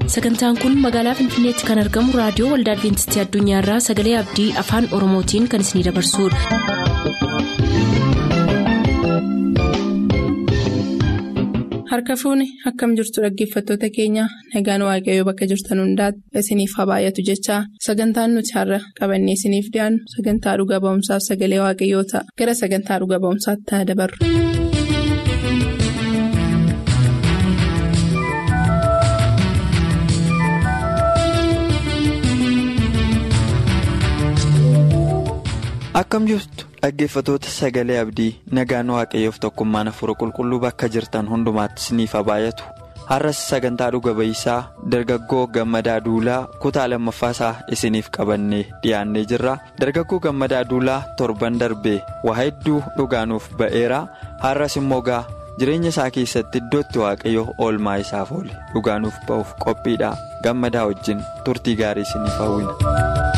sagantaan kun magaalaa finfinneetti kan argamu raadiyoo waldaa adventistii addunyaarraa sagalee abdii afaan oromootiin kan isinidabarsudha. harka fuuni akkam jirtu dhaggeeffattoota keenya nagaan waaqayyoo bakka jirtan hundaati isiniif haa baay'atu jechaa sagantaan nuti har'a qabannee isiniif dhiyaannu sagantaa dhuga ba'umsaaf sagalee waaqayyoo ta'a gara sagantaa dhuga ba'umsaatti haa dabarru. akkam jirtu dhaggeeffatoota sagalee abdii nagaan waaqayyoof tokkummaan hafuura qulqulluu bakka jirtan hundumaatti isiniif haa baay'atu har'as sagantaa dhuga ba'iisaa dargaggoo gammadaa duulaa kutaa lammaffaa isaa isiniif qabannee dhiyaannee jirra dargaggoo gammadaa duulaa torban darbee waa hedduu dhugaanuuf ba'eera har'as immoo gaa jireenya isaa keessatti iddootti waaqayyo oolmaa isaaf oole dhugaanuuf ba'uuf qophiidha gammadaa wajjin turtii gaarii isiniif hawwina.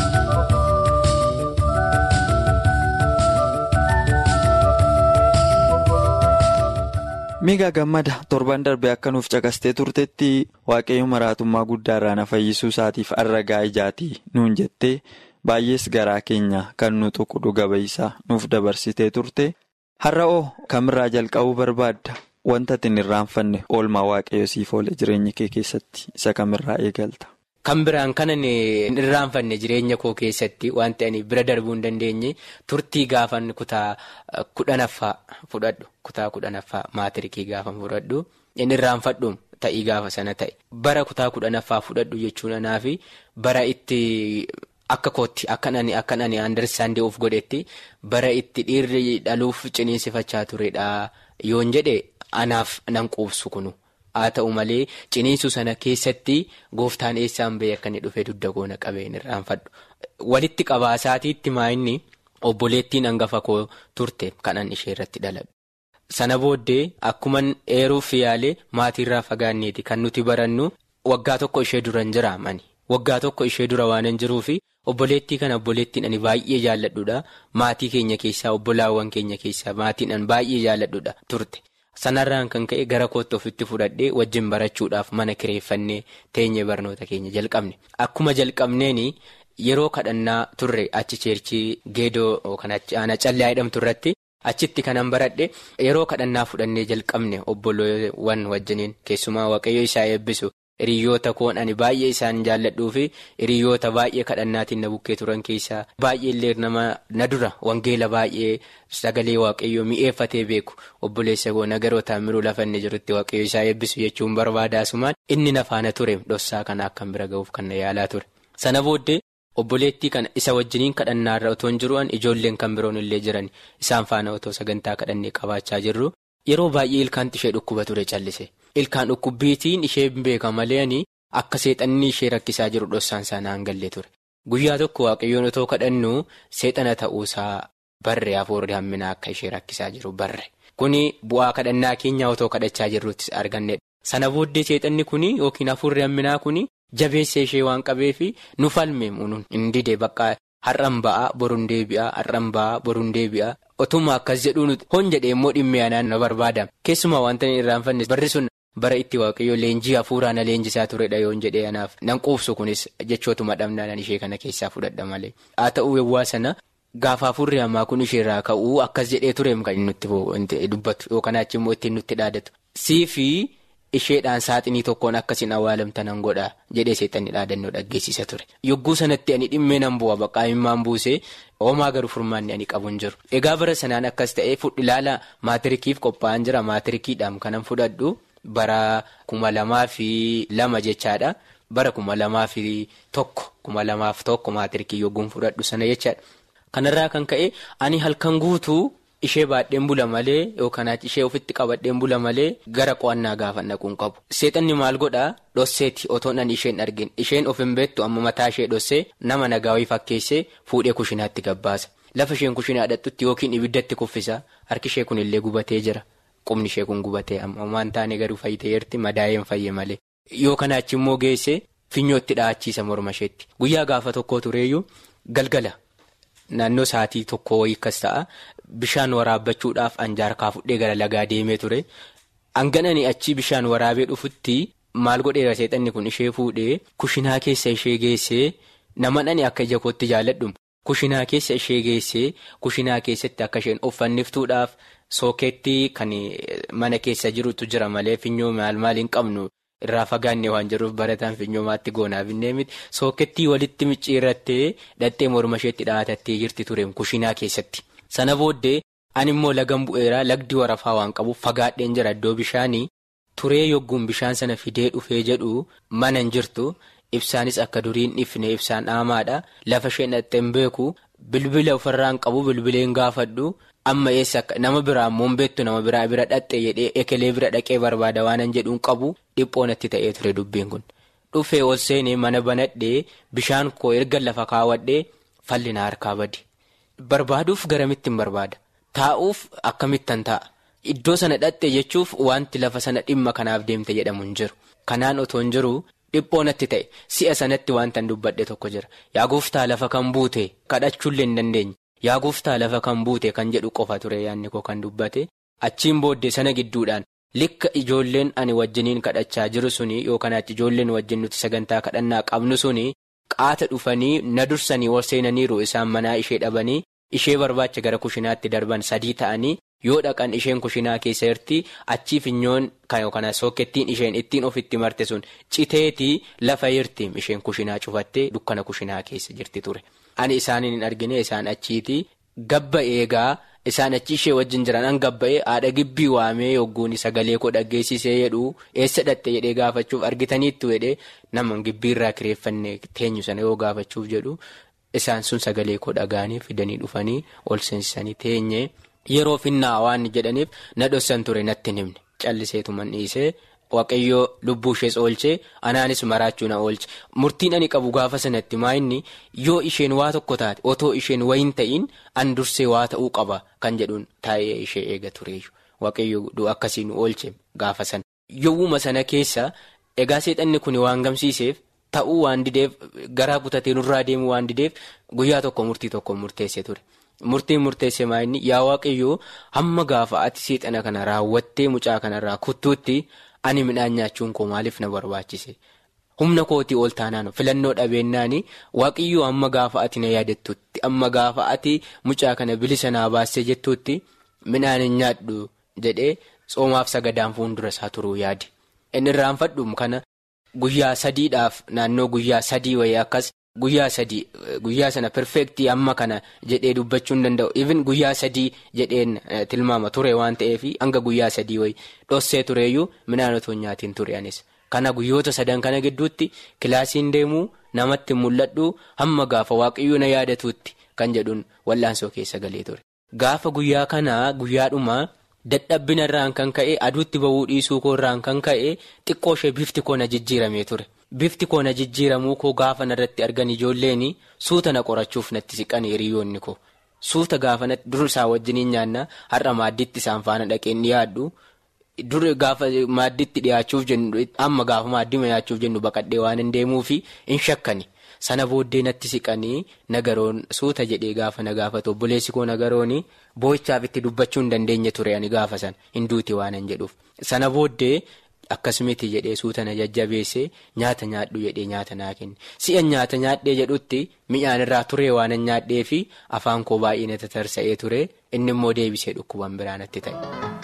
miigaa gammada torban darbee akka nuuf caqastee turtetti waaqayyo maraatummaa guddaa irraa na fayyisuu isaatiif arragaa ijaatii nuun jettee baay'ees garaa keenya kan nu tuqu dhuga ba'iisaa nuuf dabarsitee turte har'a'oo kamirraa jalqabuu barbaadda wanta ati hin irraanfanne oolmaa waaqayyo siif oole jireenya kee keessatti isa kamirraa eegalta. Kan biraan kanan hin irraanfanne jireenya koo keessatti wanti ani bira darbuu hin dandeenye turtii gaafan kutaa kudhanaffaa fudhadhu kutaa kudhanaffaa maatirikii gaafa fudhadhu hin irraanfadhu ta'ii gaafa sana ta'e bara kutaa kudhanaffaa fudhadhu jechuun anaa fi bara itti akka kootti akkan ani akkan ani andarsaandee of godhetti bara itti dhiirri dhaluuf ciniinsifachaa turedha yoon jedhe anaaf nan quubsu kunu. haa ta'u malee ciniinsu sana keessatti gooftaan eessaan bahee akka inni dhufee dugda goona qabeen irraanfadhu walitti qabaasaatiitti maa'inni obboleettiin hangafa koo turte kanan ishee irratti dhaladhu. Sana booddee akkuman eeruuf yaalee maatiirraa fagaanneeti kan nuti barannu waggaa tokko ishee duran jiraamani waggaa tokko ishee dura waan hin jiruufi obboleettii kana obboleettiin ani baay'ee jaalladhudha maatii keenya keessaa obbolaawwan keenya keessaa maatiin ani baay'ee jaalladhudha turte. Sanarraan kan ka'e gara kootti ofitti fudhadhee wajjin barachuudhaaf mana kireeffannee teenyee barnoota keenya jalqabne. Akkuma jalqabneen yeroo kadhannaa turre achi ceerchii geedoo kan aanaa callaa jedhamtu irratti achitti kanan baradhe yeroo kadhannaa fudhannee jalqabne obboloowwan wajjiniin keessumaa waaqayyo isaa eebbisu. Hiriyoota koon ani baay'ee isaan jaalladhuu fi hiriyoota baay'ee kadhannaatiin na bukkee turan keessaa baay'ee illee nama na dura wangeela baay'ee sagalee waaqayyoo mi'eeffatee beeku obboleessa koo nagarootaan miruu lafa inni jirutti waaqayyo isaa eebbisu jechuun barbaadaasumaan inni na faana ture dhossaa kana akkan bira ga'uuf kan na yaalaa ture. Sana booddee obboleettii kana isa wajjiniin kadhannaarra otoo hin jiru'an ijoolleen kan biroon illee jiran isaan faana otoo sagantaa kadhannee qabaachaa jirru yeroo baay'ee ilkaan ishee dhukkuba ture callise. Ilkaan dhukkubbiitiin ishee beeka malee akka seexanni ishee rakkisaa jiru dhossaan isaa hin galle ture. Guyyaa tokko waaqayyoon otoo kadhannu seexana ta'uusaa barree hafuurri hamminaa akka ishee rakkisaa jiru barre. Kuni bu'aa kadhannaa keenyaa otoo kadhachaa jirrutti argannedha. Sana booddee seexanni kuni yookiin hafuurri hamminaa kuni jabeessa ishee waan qabeef nu falme hin dide bakka har'an ba'aa boruun deebi'aa har'an ba'aa boruun deebi'aa. Otuma akkas jedhuun hon jedhee immoo dhimmi aanaan na barbaada. Keessumaa wanta inni irraanfanne barri sun bara itti waaqayyo leenjii hafuuraa na leenjisaa turedha yoon jedhee anaaf nan quubsu kunis jechootuma dhabnaan ishee kana keessaa fudhadha malee. Haa ta'uu yawwaa sana gaafa hafuurri hamaa kun isheerraa ka'uu akkas jedhee tureem kan nutti dubbatu yookaan achi immoo ittiin nutti dhaadatu. Siifi isheedhaan saaxinii tokkoon akkasiin awwaalamta nan godha jedhee seexanni dhaadannoo dhaggeessisa ture. Yogguu sanatti ani dhimmee nan bu'a baqqaa himmaan buusee. Hoomaa garuu furmaanni ani qabu hin jiru. Egaa bara sanaan akkas ta'ee ilaala maatirikiif qophaa'an jira maatirikiidhaan kanan fudhadhu bara kuma lamaa fi lama jechaadha. Bara kuma lamaa fi tokko kuma lamaaf tokko maatirikii yogguun fudhadhu sana jechaadha. Kanarraa kan ka'e ani halkan guutuu ishee baadheen bula malee yookaan ishee ofitti qabadheen bula malee gara qo'annaa gaafa naquun qabu. Seexanni maal godhaa dhosseeti otoo nan isheen argin isheen of hin beektu amma mataa ishee dhossee nama nagaawii fakkeessee fuudhee kushinaatti gabbaasa. Lafa isheen kushinaa dhadhutti yookiin ibiddatti kuffisa harki ishee kun illee gubatee jira. Qubni ishee kun gubatee amma waan taane garuu fayyiteerti madaa'een fayye malee. Yoo kana achi immoo geesse finyootti dha'achiisa morma isheetti. Guyyaa gaafa tokko tureeyyuu galgala naannoo sa'aatii tokko wayii akkas ta'a. Bishaan waraabbachuudhaaf anjaarkaa fudhee gara lagaa deemee ture. Hanganani achi bishaan waraabee dhufutti maal godheera seexanni kun ishee fuudhee kushinaa keessa ishee geessee nama dhani akka ija kootti jaalladhu kushinaa keessa ishee geessee kushinaa keessatti akka isheen uffanniftuudhaaf sookeettii kan mana keessa jirutu jira malee finyoo maal maal hin qabnu. irraa fagaannee waan jiruuf barataan finyoomaatti goonaaf hin miti sookettii walitti micciirrattee dhattee morma isheetti dhaatattee jirti tureem kushinaa keessatti sana booddee ani immoo lagan bu'eeraa lagdi warafaa waan qabuuf fagaadheen jira iddoo bishaanii turee yogguun bishaan sana fidee dhufee jedhu mana hin jirtu ibsaanis akka duriin dhifne ibsaan dhaamaadha lafa isheen dhattee hin beeku bilbila ofirraan qabu bilbileen gaafadhu. Amma eessa akka nama biraa ammoo beektu nama biraa bira dhaxxee jedhee ekelee bira dhaqee barbaada waan jedhuun qabu dhiphoonatti ta'ee ture dubbiin kun. Dhufee ol seenee mana banadhee bishaan koo erga lafa kaawwadhee fallina harkaa badi. Barbaaduuf garamitti hin barbaada. Taa'uuf akkamittan taa'a. Iddoo sana dhaxxee jechuuf wanti lafa sana dhimma kanaaf deemte jedhamu hin jiru. Kanaan otoo hin jiru dhiphoonatti ta'e si'a sanatti wanta dubbadhe tokko jira. Yaa gooftaa lafa kan buute kadhachuullee hin dandeenye. Yaa gooftaa lafa kan buute kan jedhu qofa ture yaadni koo kan dubbate achiin booddee sana gidduudhaan likka ijoolleen ani wajjiniin kadhachaa jiru suni yookaan ijoolleen wajjin nuti sagantaa kadhannaa qabnu suni qaata dhufanii na dursanii ol seenaniiru isaan manaa ishee dhabanii ishee barbaacha gara kushinaatti darban sadii ta'anii yoo dhaqan isheen kushinaa keessa jirti achii finyoon kan yookaan sookettiin isheen ittiin ofitti marte sun citeetii lafa jirti isheen kushinaa cufattee dukkana kushinaa keessa jirti ture. Ani isaaniin hin argine isaan achiiti gabba eegaa isaan achi ishee wajjin jiran an gabba'ee haadha gibbii waamee yogguun sagalee koo dhaggeessisee jedhu eessa dhatte jedhee gaafachuuf argitaniittu jedhee nama gibbiirraa kireeffanne teenyu sana yoo gaafachuuf jedhu isaan sun sagalee koo dhagaanii fidanii dhufanii ol seensisanii teenye yeroo finnaa waan jedhaniif na dhossan ture natti himne calliseetuman dhiisee. Waaqayyoo lubbuu ishees oolchee anaanis maraachuu na oolche murtiin ani qabu gaafa sanatti maayinni yoo isheen waa tokko taate otoo isheen wayin ta'iin an dursee waa ta'uu qaba kan jedhuun taa'ee ishee eega tureeyyu waaqayyoo akkasii nu oolche gaafa sana. Yowwuma sana keessa egaa seexanni kun waan gamsiiseef ta'uu waan dideef garaa kutatee nurraa deemuu waan dideef guyyaa tokko murtii tokko murteesse ture. Murtiin murteesse maayinni yaa waaqayyoo hamma gaafa ati seexana kana raawwattee mucaa kanarraa kuttuutti. Ani midhaan nyaachuun koo maaliif na barbaachise humna kootii ol taanaan filannoo dhabeennaani waaqiyyoo amma gaafa ati na yaadattutti amma gaafa ati mucaa kana bilisa naa baasee jettutti midhaan hin nyaadhu jedhee soomaaf sagadaan fuuldura isaa turuu yaadi. Inni irraanfadhu kana guyyaa sadiidhaaf naannoo guyyaa sadii wayii akkas guyyaa sadii guyyaa sana perfeektii amma kana jedhee dubbachuu hin danda'u even guyyaa sadii jedheen tilmaama ture waan ta'eef hanga guyyaa sadii wayii dhossee tureeyyuu midhaan otoo nyaatiin ture anis kana guyyoota sadan kana gidduutti kilaasiin deemuu namatti mul'adhu hamma gaafa waaqayyoo na yaadatuutti kan jedhuun wallaansoo keessa galee ture. Gaafa guyyaa kanaa guyyaadhuma dadhabbina irraan kan ka'e aduutti ba'uu dhiisuu koo irraan kan ka'e xiqqoo ishee bifti koo na jijjiiramee ture. Bifti koo na jijjiiramuu koo gaafa narratti argan ijoolleen suuta na qorachuuf natti siqan hiriyoonni koo suuta gaafa dur isaa wajjiniin nyaanna har'a maaddiitti isaan faana dhaqeen dhiyaadhu dur gaafa maaddiitti dhiyaachuuf jennu amma gaafa maaddima nyaachuuf jennu baqadhee waan hin deemuufi hin shakkani sana booddee natti siqanii nagaroon suuta jedhee gaafa na gaafatu obboleessi koo nagarooni boo'ichaaf itti dubbachuu hin dandeenye ture ani gaafa sana hin duuti waan hin jedhuuf sana booddee. Akkasumatti jedhee suuta na jajjabeessee nyaata nyaadhu jedhee nyaata naa kenne si'a nyaata nyaadhee jedhutti mi'aan irraa turee waan hin nyaadhee fi afaan koo baay'ee na tatarsa'ee ture inni immoo deebisee dhukkuban biraa natti ta'e.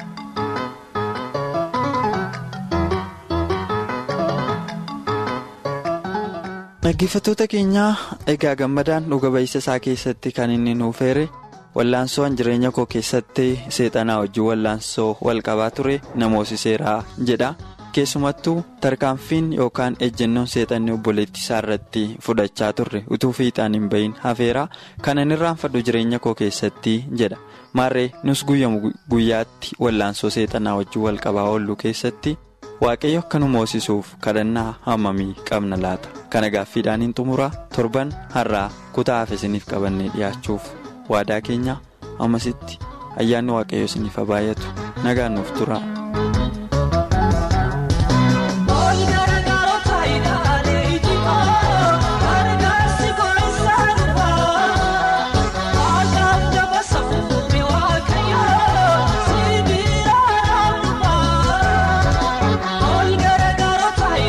Dhaggeeffattoota keenyaa egaa gammadaan dhuga ba'iisa isaa keessatti kan inni nuuf heere wallaansoo jireenya koo keessatti seexanaa wajjin wallaansoo walqabaa ture namoosiseeraa jedha. keessumattuu tarkaanfiin yookaan ejjennoon seexanni obboleettii isaa irratti fudhachaa turre utuu fiixaan hin bahin hafeera kan inni irraanfadhu jireenya koo keessatti jedha maarree nus guyyamu guyyaatti wallaansoo seexanaa wajjin walqabaa oollu keessatti waaqayyo akka nu moosisuuf kadhannaa hammamii qabna laata kana gaaffiidhaan hin xumuraa torban har'aa kutaa hafe isiniif qabannee dhiyaachuuf waadaa keenya ammasitti ayyaanni waaqayyo isiniif haa baay'atu nagaan nuuf tura. Kun,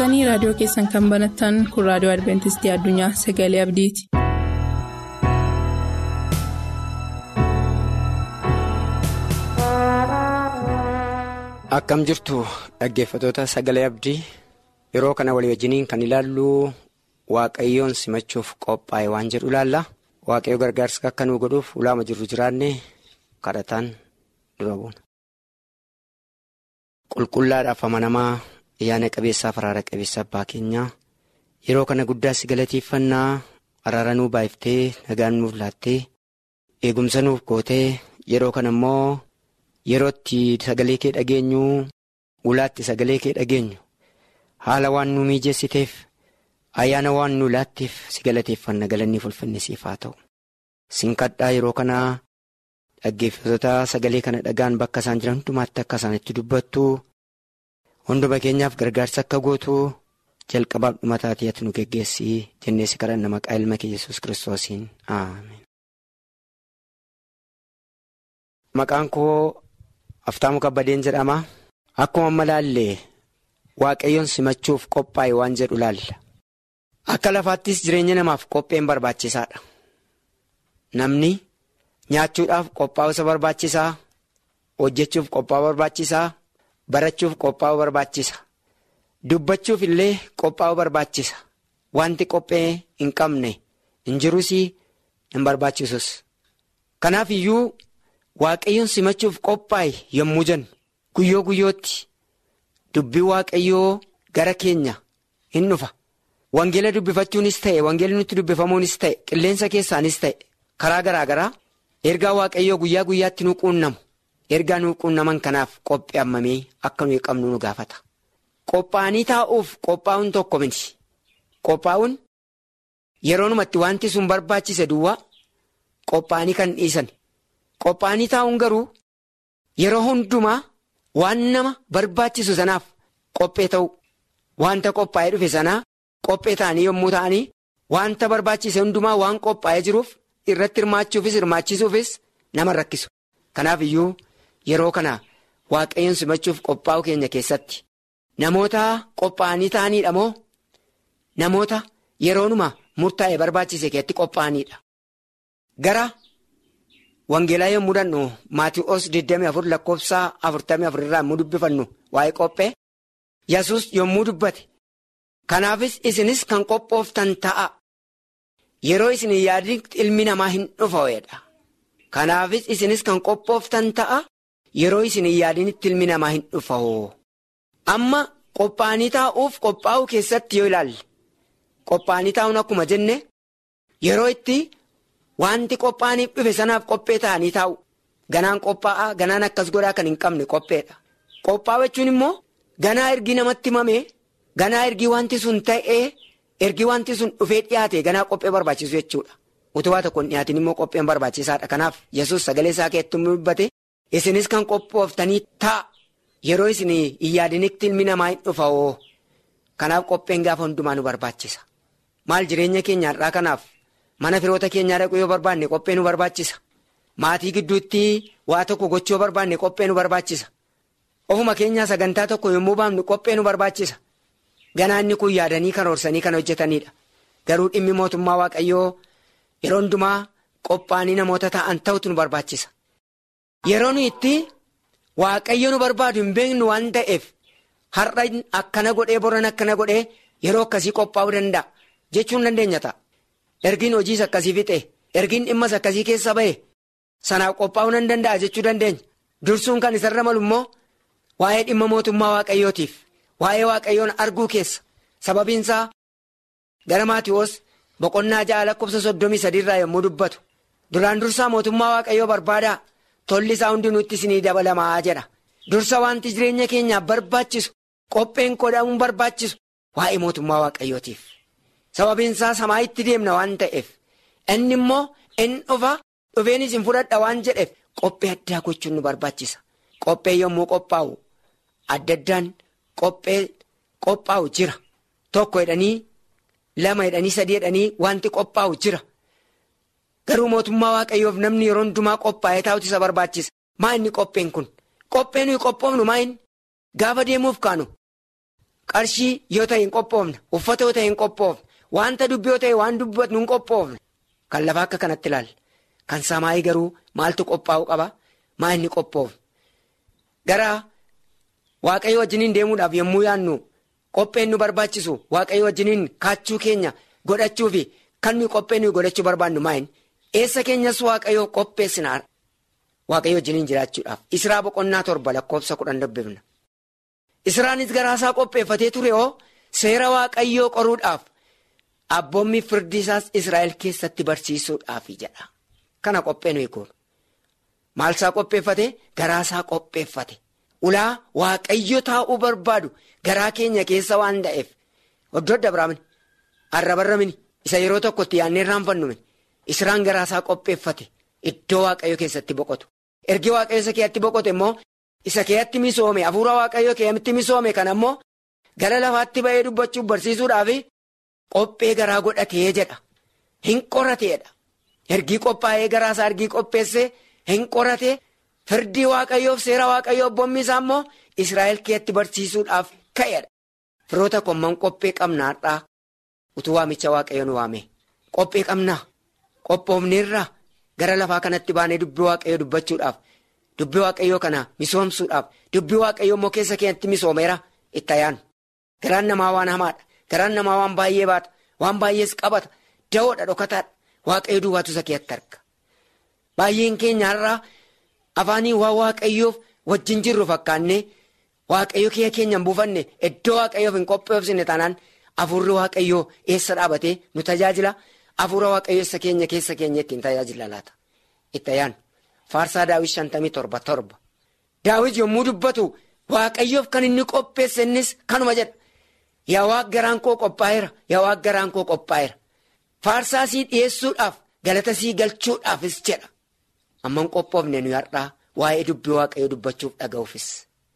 turtanii raadiyoo keessan kan banattan kun raadiyoo adventistii addunyaa sagalee abdiiti. akkam jirtu dhaggeeffatoota sagalee abdii yeroo kana walii wajjiniin kan ilaallu waaqayyoon simachuuf qophaa'e waan jedhu ilaalla waaqayyo gargaarsa akka nu godhuuf ulaama jirru jiraanne kadhataan dura buuna. qulqullaadhaaf amanamaa ayyaana qabeessaa faraara qabeessa abbaa keenyaa yeroo kana guddaa si galateeffannaa araara nuu baay'iftee nagaan nuuf laattee eegumsa nuuf gootee yeroo kana immoo yerootti sagalee kee dhageenyu ulaatti sagalee kee dhageenyu haala waan nu mijeessiteef ayyaana waan nu laatteef si galateeffanna galanni ulfinni siif haa ta'u sinkadhaa yeroo kana dhaggeeffattoota sagalee kana dhagaan bakka isaan jiran hundumaatti akka isaan itti dubbattu hunduma keenyaaf gargaarsa akka gootu jalqabaaf dhumataatii ati nu geggeessi jennee si kadhanna maqaa ilma kee yesus kiristoosiin aamen. Maqaan koo Aftaamu Kabbadeen jedhama. Akkuma amma laallee waaqayyoon simachuuf qophaa'e waan jedhu laalla. Akka lafaattis jireenya namaaf qopheen barbaachisaadha. Namni nyaachuudhaaf qophaa'u isa barbaachisaa, hojjechuuf qophaa'u barbaachisaa, barachuuf qophaa'u barbaachisa. Dubbachuuf illee qophaa'u barbaachisa. Wanti qophee hin qabne hin jirus hin barbaachisus. Kanaaf iyyuu waaqayyoon simachuuf qophaa'e yommuu jennu guyyoo guyyootti dubbii waaqayyoo gara keenya hin dhufa. Wangeela dubbifachuunis ta'e wangeelli nutti dubbifamuunis ta'e qilleensa keessaanis ta'e karaa garaa garaa ergaa waaqayyoo guyyaa guyyaatti nu quunnamu ergaa nu quunnaman kanaaf qophii hammamee akka nuyi qabnu nu gaafata. Qophaa'anii taa'uuf qophaa'uun tokko miti. Qophaa'uun yeroonumatti wanti sun barbaachise duwwaa qophaa'anii kan dhiisan. Qophaa'anii taa'uun garuu yeroo hundumaa waan nama barbaachisu sanaaf qophee ta'u wanta qophaa'ee dhufe sanaa qophee ta'anii yommuu ta'anii wanta barbaachise hundumaa waan qophaa'ee jiruuf irratti hirmaachuufis hirmaachisuufis nama rakkisu. Kanaaf iyyuu yeroo kana waaqayyoon simachuuf qophaa'u keenya keessatti namoota qophaa'anii ta'aniidha moo namoota yeroonuma murtaa'e barbaachise keessatti qophaa'aniidha. Gara. Wangeelaa yommuu dannu Maatii'oos 24 lakkoofsaa 44 irraa yommuu dubbifannu waa'ee qophee Yesus yommuu dubbate kanaafis isinis kan qophooftan ta'a yeroo isin yaadni ilmi namaa hin dhufa kanaafis isinis kan qophooftan ta'a yeroo isin yaadinitti ilmi namaa hin dhufa amma qophaa'anii taa'uuf qophaa'uu keessatti yoo ilaalle qophaa'anii taa'uun akkuma jenne yeroo itti. Wanti qophaa'aniif dhufe sanaaf qophee ta'anii taa'u. Ganaan qophaa'aa ganaan akkas godhaa kan hin qabne qopheedha. Qophaa'u jechuun immoo ganaa ergii namatti himamee ganaa ergii wanti sun ta'ee ergii wanti sun dhufee dhiyaate ganaa qophee barbaachisu jechuudha. Utubaa tokko hin dhiyaatin immoo qopheen barbaachisaadha. Kanaaf yesus sagalee isaa keessatti dubbate isinis kan qophooftanii taa'a. Yeroo isin hin yaadinitti ilmi namaa hin dhufa oo kanaaf qopheen gaafa hundumaa nu barbaachisa. Maal jireenya keenya har'aa kanaaf. Mana firoota keenyaa dhaquu yoo barbaanne qophee nu barbaachisa. Maatii gidduutti waa tokko gochuu yoo barbaanne qophee nu barbaachisa. Ofuma keenyaa sagantaa tokko yommuu baafnu qophee nu barbaachisa. Ganaanni kun yaadanii karoorsanii kan hojjetanidha. Garuu dhimmi mootummaa Waaqayyoo yeroo hundumaa qophaa'anii namoota ta'an ta'utu nu barbaachisa. Yeroo nuyi itti Waaqayyo nu barbaadu hin beeknu waan ta'eef har'a akkana godhee boran akkana godhee yeroo akkasii qophaa'uu danda'a jechuun dandeenya ta'a. Ergiin hojiis akkasii fixe ergiin dhimmas akkasii keessa ba'e sanaaf qophaa'uu nan danda'a jechuu dandeenya. Dursuun kan isarra malu immoo waa'ee dhimma mootummaa waaqayyootiif waa'ee waaqayyoon arguu keessa sababiinsaa gara maatiiwwan boqonnaa ja'a lakkoofsa soddomii sadiirraa yommuu dubbatu duraan dursaa mootummaa waaqayyoo barbaadaa tolli isaa hundinuutti isinii dabalamaa jedha. Dursa wanti jireenya keenyaaf barbaachisu qopheen godhamuun barbaachisu waa'ee mootummaa waaqayyootiif. Sababiin isaa samaayitti deemna waan ta'eef inni immoo inni dhufa dhufeenis hin fudhadha waan jedheef qophee addaa gochuun nu barbaachisa. Qophee yommuu qophaa'u adda addaan qophee qophaa'u jira. Tokko jedhanii lama jedhanii sadii jedhanii wanti qophaa'u jira. Garuu mootummaa waaqayyoof namni yeroo hundumaa qophaa'ee taa'utu isa barbaachisa. Maa inni qopheen kun? Qophee nuyi qophoofnu maa inni? Gaafa deemuuf kaanu qarshii yoo ta'e hin qophoofne uffata yoo ta'e hin qophoofne wanta dubbii yoo ta'e waan dubbatu hin qophoofne kan lafaa akka kanatti ilaalla kan samaayii garuu maaltu qophaa'u qaba maa inni qophoofne gara waaqayyo wajjiniin deemuudhaaf yommuu yaannu qopheen nu barbaachisu waaqayyo wajjiniin kaachuu keenya godhachuu fi kan nuyi qophee nuyi godhachuu barbaannu maayin eessa keenyas waaqayyo qopheessina waaqayyo wajjiniin jiraachuudhaaf israa boqonnaa torba lakkoofsa kudhan dubbifna. Israanis garaasaa qopheeffatee ture hoo seera waaqayyoo qoruudhaaf abboommi firdi isaas Israa'el keessatti barsiisuudhaaf jedha. Kana qophee nuyi goonu. Maalsaa qopheeffate garaasaa qopheeffate. Ulaa waaqayyo taa'uu barbaadu garaa keenya keessa waan ta'eef iddoo adda biraamini arrabarramini isa yeroo tokkotti yaannee irraanfannu Israan garaasaa qopheeffate iddoo waaqayyo keessatti boqotu. Ergi waaqayyo isa keessatti boqote immoo. Isa keeyatti misoome hafuura waaqayyoo keeyatti misoome kan ammoo gara lafaatti ba'ee dubbachuuf barsiisuudhaaf qophee garaa godhatee jedha. Hin qorateedha. Ergii qophaa'ee garaasaa ergii qopheessee hin qorate firdii waaqayyoof seera waaqayyoo abboommii isaa immoo Israa'el keeyatti barsiisuudhaaf ka'eedha. Firoota komman qophee qabnaadhaa utuu waamicha waaqayyoon waame. Qophee qabnaa. Qophoofneerraa gara lafaa kanatti baanee dubbii waaqayyoo dubbachuudhaaf. Dubbii waaqayyoo kana misoomsuudhaaf dubbii waaqayyoo immoo keessa keenyatti misoomeera itti ayyaanu. Garaan namaa waan hamaadha. Garaan namaa waan baay'ee baata. Waan baay'ees qabata. Da'oodha dhokataadha. Waaqayyo duwwaatu isa keessatti arga. Baay'een keenya har'aa afaanii waan waaqayyoof wajjin jirru fakkaannee waaqayyo kiyya keenya hin buufanne iddoo waaqayyoof hin qopheessine taanaan hafuurri waaqayyoo eessa dhaabatee nu tajaajila. Hafuura waaqayyoo eessa keenya keessa keenya ittiin tajaajila laata. Itti ayyaanu. Faarsaa daawwit shantamii torba torba. Daawwit yommuu dubbatu waaqayyoof kan inni qopheesse innis kanuma jedha. Yaa waaq garaan koo qophaa'eera. Yaa waaq garaan koo qophaa'eera. Faarsaa sii dhiyeessuudhaaf galata sii galchuudhaafis jedha. Amman qophoofne nuyi har'aa waa'ee dubbii waaqayyoo dubbachuuf dhaga'uufis.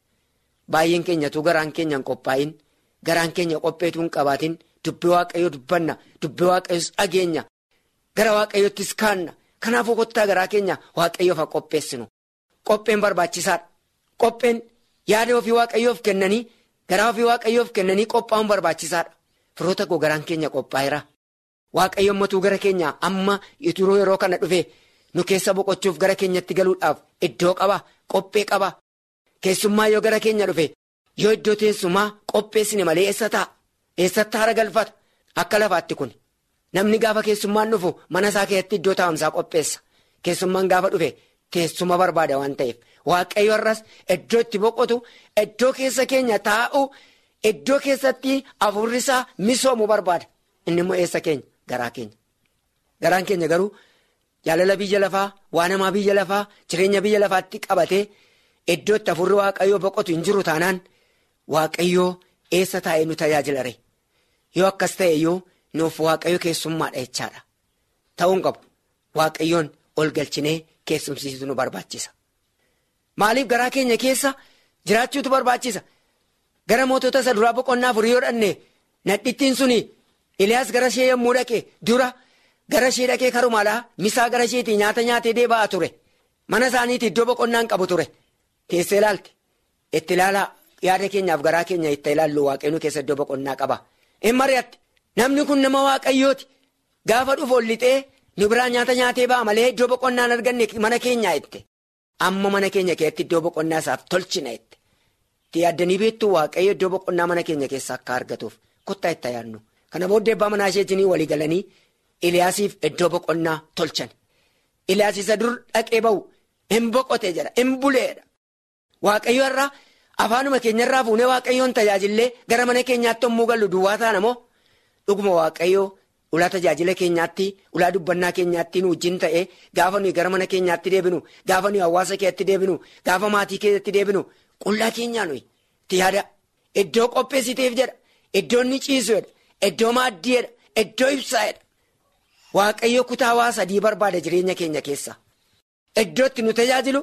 Baay'een keenyatu garaan keenya hin qophaa'in. Garaan keenya qopheetu hin qabaatin. Dubbii waaqayyoo dubbanna. Dubbii waaqayyoos dhageenya. Gara waaqayyoottis kaanna. Kanaafuu kottaa garaa keenya waaqayyoof haa qopheessinu. Qopheen barbaachisaadha. Qopheen yaada ofii waaqayyoof kennanii garaa ofii waaqayyoof kennanii qophaa'uun barbaachisaadha. Firoota koo garaan keenya qophaa'eera. Waaqayyo ammatuu gara keenya amma ituruu yeroo kana dhufe nu keessa boqochuuf gara keenyatti galuudhaaf iddoo qaba qophee qaba. Keessummaa yoo gara keenya dhufe yoo iddoo teessumaa qopheessine malee eessa ta'a? Eessatti haara galfata? Akka lafaatti kun. Namni gaafa keessummaan dhufu mana isaa keessatti iddoo taa'umsaa qopheessa. Keessummaan gaafa dhufe teessuma barbaada waan ta'eef. Waaqayyo har'as iddoo itti boqotu iddoo keessa keenya taa'u iddoo keessatti hafuurri isaa misoomu barbaada. Inni immoo eessa keenya garaa keenya. Garaan keenya garuu jaalala biyya lafaa waan hamaa biyya lafaa jireenya biyya lafaatti qabatee iddoo itti hafuurri waaqayyoo boqotu hin jiru taanaan waaqayyoo eessa taa'ee nu tajaajilare. Yoo akkas ta'e iyyuu. Nuuf waaqayyo keessummaadha jechaadha. Ta'uun qabu waaqayyoon ol galchinee keessumsiisu nu barbaachisa. Maaliif garaa keenya keessa jiraachuutu barbaachisa? Gara mootota isa duraa boqonnaa afurii yoo dhanne nadhittiin suni Iliyaas gara ishee yommuu dhaqe dura gara ishee dhaqee karumaadhaa misaa gara isheetii nyaata nyaatee deebi'aa ture. Mana isaaniitti iddoo boqonnaa hin qabu ture. Teessee ilaalte itti ilaalaa yaada keenyaaf garaa keenya itti ilaallu waaqayyoon keessa iddoo boqonnaa qaba. Hin mari'atte. Namni kun nama waaqayyooti. Gaafa dhufu ol lixee nu biraa nyaata nyaatee ba'a malee iddoo boqonnaa hin arganne mana keenyaa jette. Amma mana keenya keessatti iddoo boqonnaa isaaf tolchina jette. Itti yaaddanii beektu waaqayyo iddoo boqonnaa mana keenya keessa akka argatuuf kottaa itti yaadnu. Kana booddee abbaa manaa isheetiin walii galanii Iliyaasiif iddoo boqonnaa tolchan. Iliyaas isa dur dhaqee bahu hin boqote jedha hin buleedha. Waaqayyo irraa afaanuma keenyarraa fuunee waaqayyoon tajaajillee gara mana keenyaatti yommuu gallu duwwaa taana moo? Dhuguma waaqayyoo ulaa tajaajila keenyaatti ulaa dubbannaa keenyaatti nu wajjin ta'ee gaafa nuyi gara mana keenyaatti deebinu gaafa nuyi hawaasa keessatti deebinu gaafa maatii keessatti deebinu qullaa keenyaa nuyi itti yaada iddoo qopheessiteef jedha iddoo inni ciisu jedha iddoo maaddii jedha iddoo ibsaa jedha waaqayyo kutaa waa sadii barbaada jireenya keenya keessa iddoo itti nu tajaajilu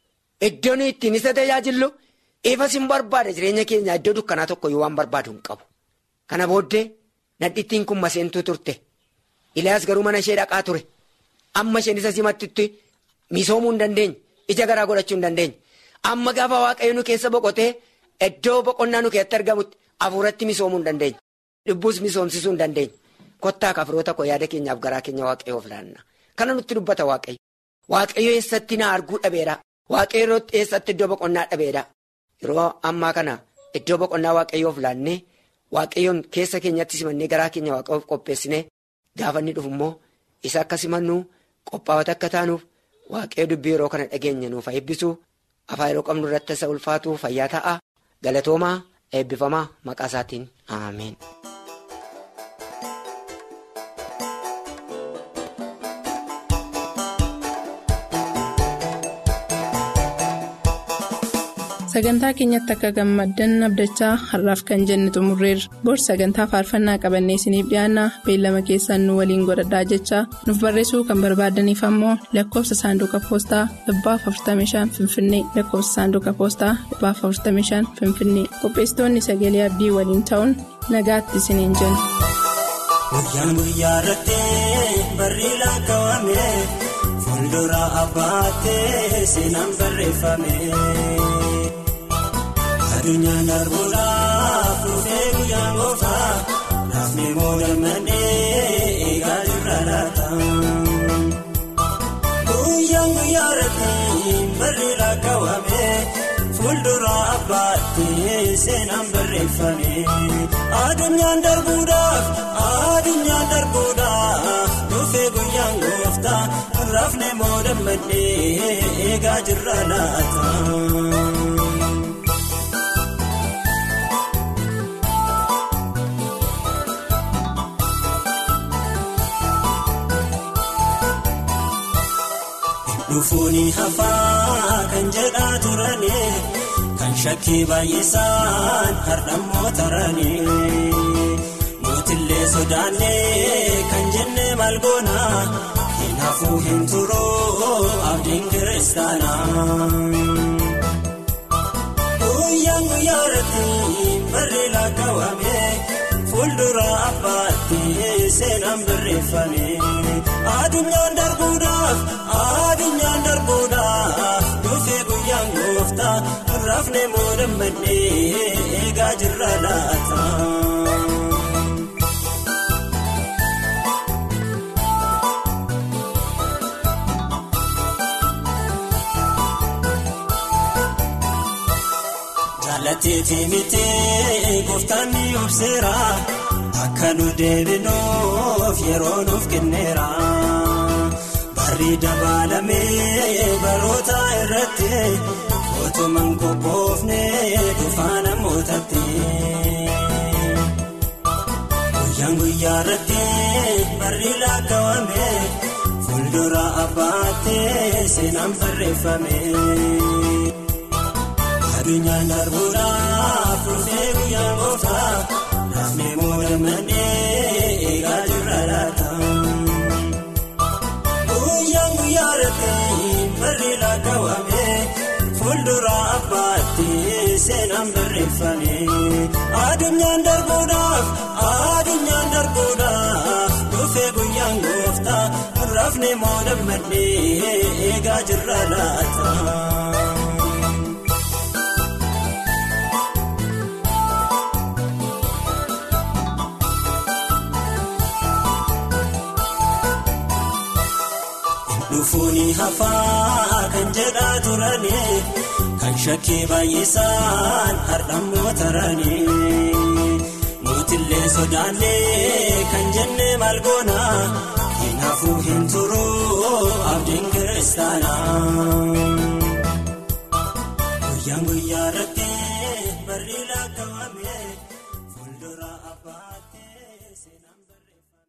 iddoo nuyi ittiin isa tajaajillu ifas hin barbaada jireenya keenya iddoo dukkanaa tokko yoo waan barbaadu hin qabu kana booddee. Nadhittiin kun maseentuu turte. Iliyaas garuu mana ishee dhaqaa ture. Amma isheen isa simattutti misoomuu hin dandeenye. Ija garaa godhachuu hin dandeenye. Amma gaafa waaqayyo nu keessa boqotee iddoo boqonnaa nu keessatti argamutti hafuuratti misoomuu hin dandeenya. Dhibbuus misoomsisuu hin dandeenya. Kottaa kafiroota koo yaada keenyaaf garaa keenya waaqayyoof laanna. Kana nutti dubbata waaqayyo. Waaqayyo eessatti na arguu dhabeera. Waaqayyo eessatti iddoo boqonnaa dhabeera. Yeroo ammaa kana iddoo boqonnaa waaqayyoof laannee waaqayyoon keessa keenyatti simannee garaa keenya waaqayyoof qopheessinee gaafa inni dhufu immoo isa akka simannu qophaa'ota akka taanuuf waaqayyo dubbii yeroo kana dhageenya nuuf eebbisu afaan yeroo qabnu irratti isa ulfaatu fayyaa ta'a galatoomaa eebbifamaa maqaa isaatiin ameen. sagantaa keenyatti akka gammaddan abdachaa har'aaf kan jenne xumurreerra bor sagantaa faarfannaa qabannee isiniif dhiyaanna beellama keessaan nu waliin godhadhaa jechaa nuuf barreessuu kan barbaadaniif ammoo lakkoofsa saanduqa poostaa 45 finfinnee lakkoofsa saanduqa poostaa 45 finfinnee qopheessitoonni sagalee abdii waliin ta'uun nagaatti isiniin jenna. Guyyaan guyyaa irratti barri lakkaawame fuuldura abbaattee seenaan barreeffame. Addunyaan darbuudhaaf dhufee guyyaan gooftaa naafni moodamanii eegaa jirra laata. Guyyaan guyyaa irratti barri lakkaawame fuuldura abbaattee seenaan barreeffame. Addunyaan darbuudhaaf addunyaan darbuudhaaf dhufee guyyaan gooftaa naafni moodamanii eegaa jirra laata. Dhufuuni hafaa kan jedhaa turani kan shakkii baay'isaan hardhammoo tarani mootillee sodaannee kan jenne malgoona hin hafuu hin turuu abdiin kiristaana. Guyyaan guyyaa irratti barri lakkaawame fuuldura abbaatti seenaan barreeffame addunyaan darbuudhaaf. Addunyaan darbuudhaaf dhufee guyyaan gooftaa rafne moodammadhee eegaa jirra laata. Jaallateetii mitee gooftaan ni obseera akka nu deebinuuf yeroo nuuf kenneera. Barri dabaalamee baroota irratti otumaan qophoofne dhufaa namootatti. Guyyaan guyyaa irratti barri lakkaawame fuuldura abbaattee seenaan barreeffame. Addunyaan darbuudhaaf dhufee guyyaan gooftaa naafni moodamanii eegaa jirra laata. Barri lakkaawame fuuldura abbaatti seenaan barreeffame addunyaan darbuudhaaf addunyaan darbuudhaaf dhufee guyyaan gooftaa rafne moodammadhee eegaa jirra laata. Dhufuuni hafaa kan jedhaa turani kan shakkii baay'isaan hardhammoo tarani mootillee sodaannee kan jenne malgoona hin hafuu hin turuu abdiin kiristaana. Guyyaan guyyaa irratti